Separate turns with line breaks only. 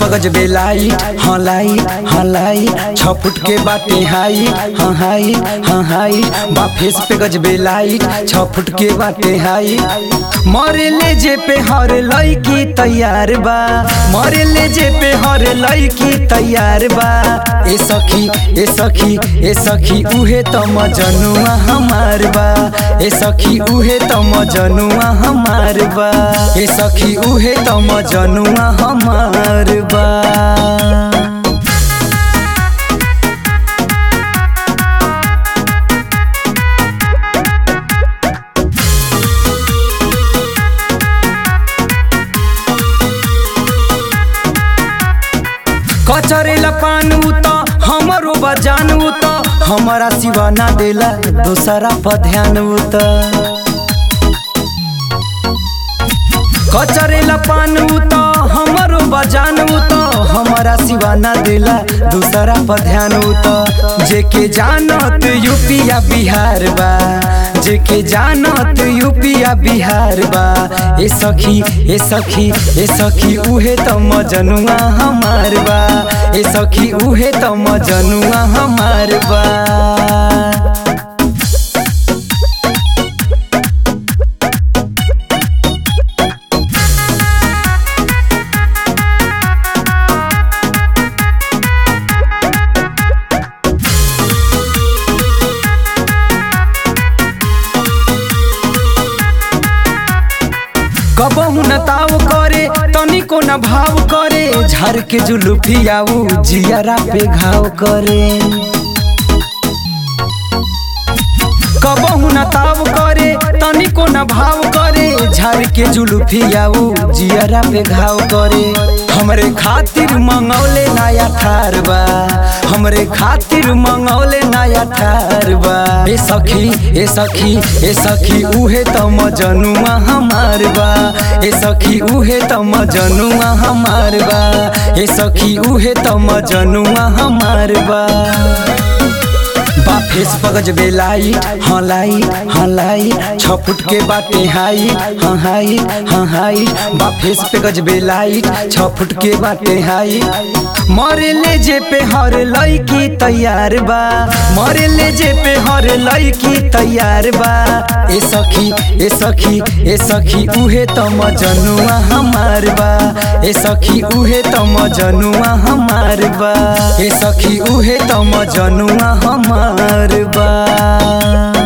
पगज बेलाई हाँ लाई हाँ लाई छ फुट के बाटे हाई हाँ हाई हाँ हाई बा फेस पे गज बेलाई छ फुट के बाटे हाई मरे ले जे पे हर लड़की तैयार बा मरे ले जे पे हर लड़की तैयार बा ए सखी ए सखी ए सखी उहे त मजनुआ हमार बा ए सखी उहे त मजनुआ हमार बा ए सखी उहे त मजनुआ हमार बा कचरेला पानू त हमरो बजानू त हमारा सिवा ना देला दूसरा पर ध्यान त कचरेला पानू त हमरो बजानू त हमारा सिवा ना देला दूसरा पर ध्यान त जेके जानत यूपिया बिहार बा जेके जानत यूपिया बिहार बा ए सखी ए सखी ए सखी उहे त मजनुआ हमार बा ए सखी उहे त मजनुआ हमार बा कबहू न ताव करे तनिको न भाव करे झर के जुलुफियाऊ जियरा पे घाव करे कबहू न ताव करे तनिको न भाव करे झर के जुलुफियाऊ जियरा पे घाव करे हमरे खातिर मंगौले नया थार बा हमरे खातिर मंगौले नया थार बा ए सखी ए सखी ए सखी उहे त मजनुआ हमार बा ए सखी उहे त मजनुआ हमार बा ए सखी उहे त मजनुआ हमार बा बा फेस पगज बेलाई हाँ लाई हाँ लाई छ फुट के बाटे हाई हाँ हाई हाँ हाई बा फेस पे गज बेलाई छ फुट के बाटे हाई मरे ले जे पे हर लड़की तैयार बा मरे ले जे पे हर लड़की तैयार बा ए सखी ए सखी ए सखी उहे त मजनुआ हमार बा ए सखी उहे त मजनुआ हमार बा ए सखी उहे त मजनुआ हमार बा